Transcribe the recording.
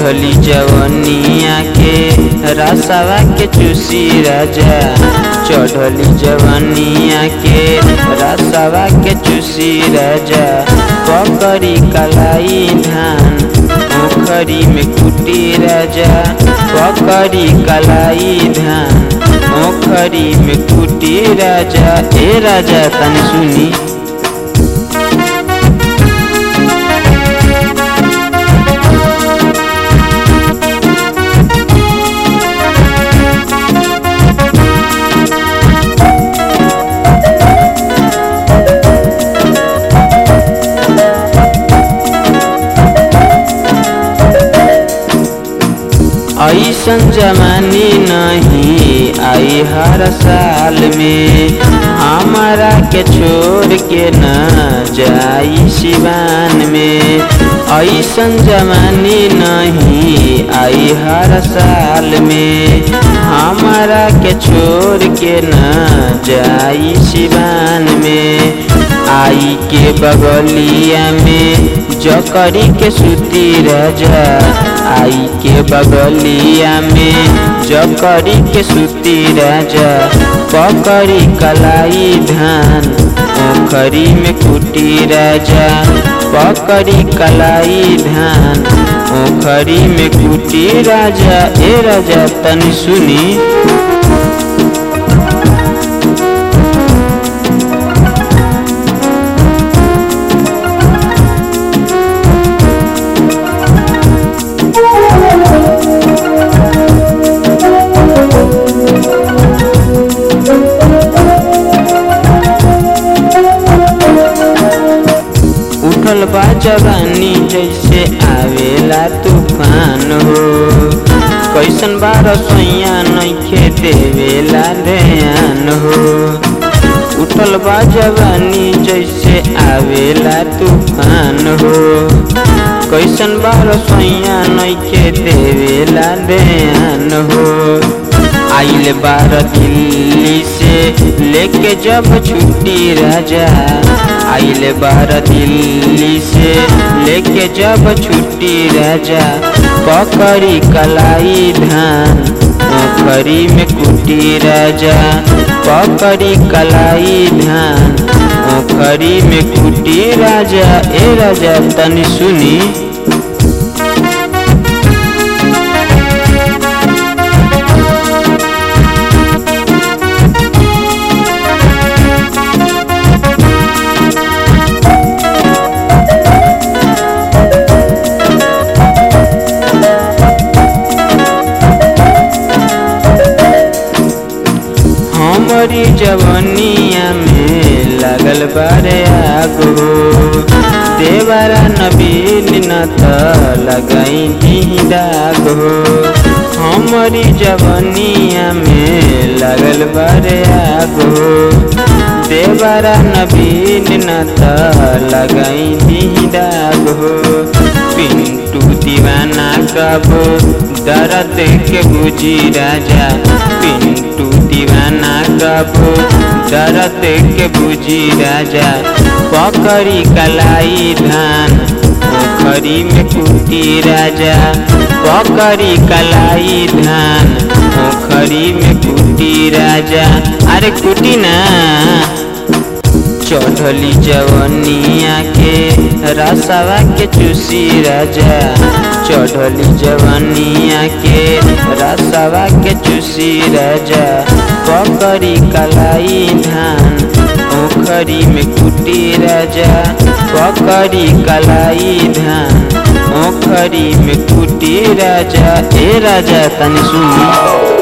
चढ़ली जवनिया के रसवा के चूसी राजा चढ़ली जवनिया के रसवा के चूसी राजा पकड़ी कलाई धान पोखरी में कुटी राजा पकड़ी कलाई धान पोखरी में कुटी राजा ए राजा तनी सुनी ऐसन जमानी नहीं आई हर साल में हमारा के छोड़ के न जाई सिवान में ऐसन जमानी नहीं आई हर साल में हमारा के छोड़ के न जाई सिवान में आई के बगलिया में जकरी के सूती राजा आई के बगलिया में जकरी के सूती राजा पकड़ी कलाई धान ओखरी में कुटी राजा पकड़ी कलाई धान ओखरी में कुटी राजा ए राजा तनी सुनी उठल बा जवानी जैसे आवेला तूफान हो कैसन बा रसोइया नइखे देवेला ध्यान हो उठल बा जवानी जैसे आवेला तूफान हो कैसन बा रसोइया नइखे देवेला ध्यान हो आइल बार दिल्ली से लेके जब छुट्टी राजा आइल बार दिल्ली से लेके जब छुट्टी राजा पकड़ी कलाई धान पोखरी में कुटी राजा पकड़ी कलाई धान पोखरी में कुटी राजा ए राजा तनी सुनी हमारी जवनिया में लगल बारे आगो देवरा नबीन न त लगाई दी दागो हमारी जवनिया में लगल बारे आगो देवरा नबीन न त लगाई दी दागो पिंटू दीवाना कबो दर्द के बुझी राजा पिंटू दीवाना कबो दर्द के बुझी राजा पकड़ी कलाई धान पोखरी में कुटी राजा पकड़ी कलाई धान पोखरी में कुटी राजा अरे कुटी ना चढ़ली जवनिया के रसवा के चूसी राजा चढ़ली जवनिया के रसवा के चूसी राजा पकड़ी कलाई धान ओखरी में कुटी राजा पकड़ी कलाई धान ओखरी में कुटी राजा ए राजा तनी सुनी